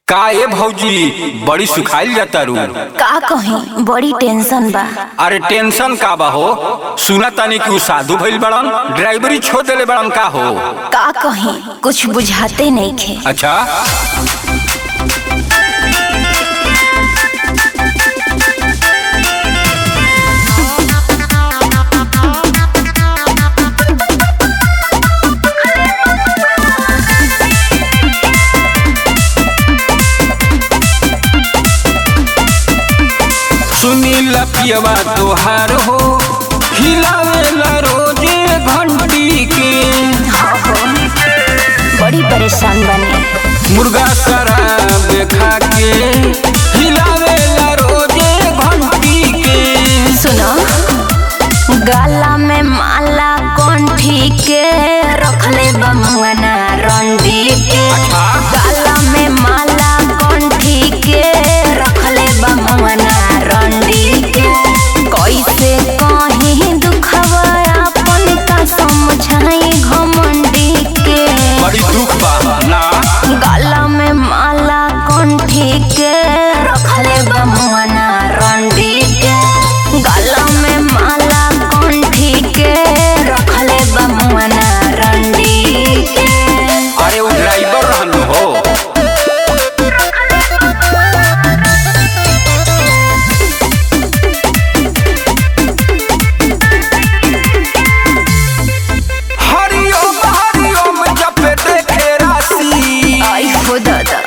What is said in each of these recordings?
का ए भौजी बड़ी सुखाइल जाता रू का कहीं बड़ी टेंशन बा अरे टेंशन का बा हो सुना तानी कि उ साधु भइल बड़न ड्राइवरी छोड़ देले बड़न का हो का कहीं कुछ बुझाते नहीं खे अच्छा सुनील पियवा तोहार हो हिलावेला रोजे घंटी के बड़ी परेशान बने मुर्गा शराब खा के हिलावेला रोजे घंटी के सुनो गला में माला कंठी के रखले बमुआना रंडी के अच्छा। गला में माला कंठी के रखले बमुआना रंडी के कैसे कहीं दुखवा अपन का समझाई घमंडी के बड़ी दुख बा ना गला में माला कंठी के रखले बमुआना रंडी के गला में माला कंठी के रखले बमुआना रंडी के अरे वो ड्राइवर रहन हो हरिओम हरिओम जप देखे राशि आई हो दादा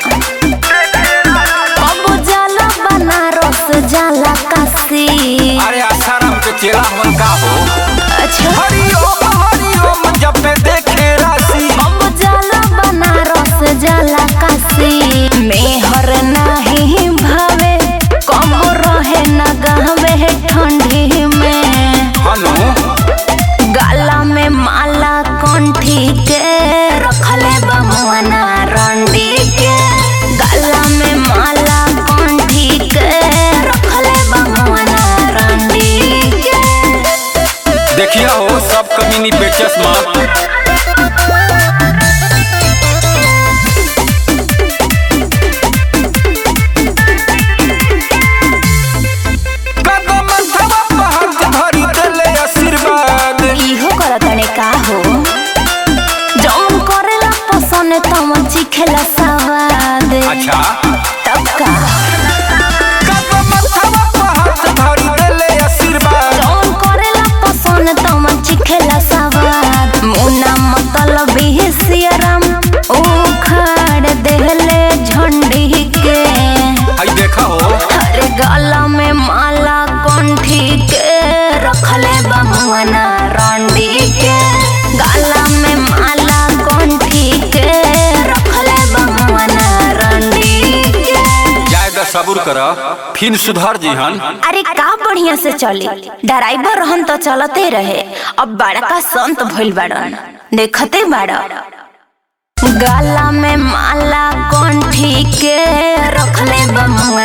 अब जाला बनारस जाला काशी अरे आसाराम के चेला मन का हो अच्छा हरिओम हरिओम जप देखे राशि अब जाला बनारस जाला काशी मेहर नाही भावे कम रहे न गहवे ठंडी में हनु गला में माला कंठी के रखले बमुआना रंडी के गला में माला कंठी के रखले बमुआना रंडी के देखिए हो सब कमीनी बेचस मत कदम थवा पहाड़ धरी देले आशीर्वाद इहो करतने का हो जौन करेला पसंद तमन चिखेला सवाद अच्छा तब का कदम थवा पहाड़ धरी देले आशीर्वाद जौन करेला पसंद तमन चिखेला सवाद मुना मतलब ही सियरम उखाड़ देले झंडी के आई देखा हो हरे गला में माला कंठी के रखले बमुआना रंडी के गला में माला कंठी के रखले बमुआना रंडी के जायदा सबूर कर फिर सुधर जीहन अरे का बढ़िया से चली ड्राइवर रहन तो चलते रहे अब बड़का संत भइल बाड़न देखते बाड़ गला में माला कंठी के रखले बमुआ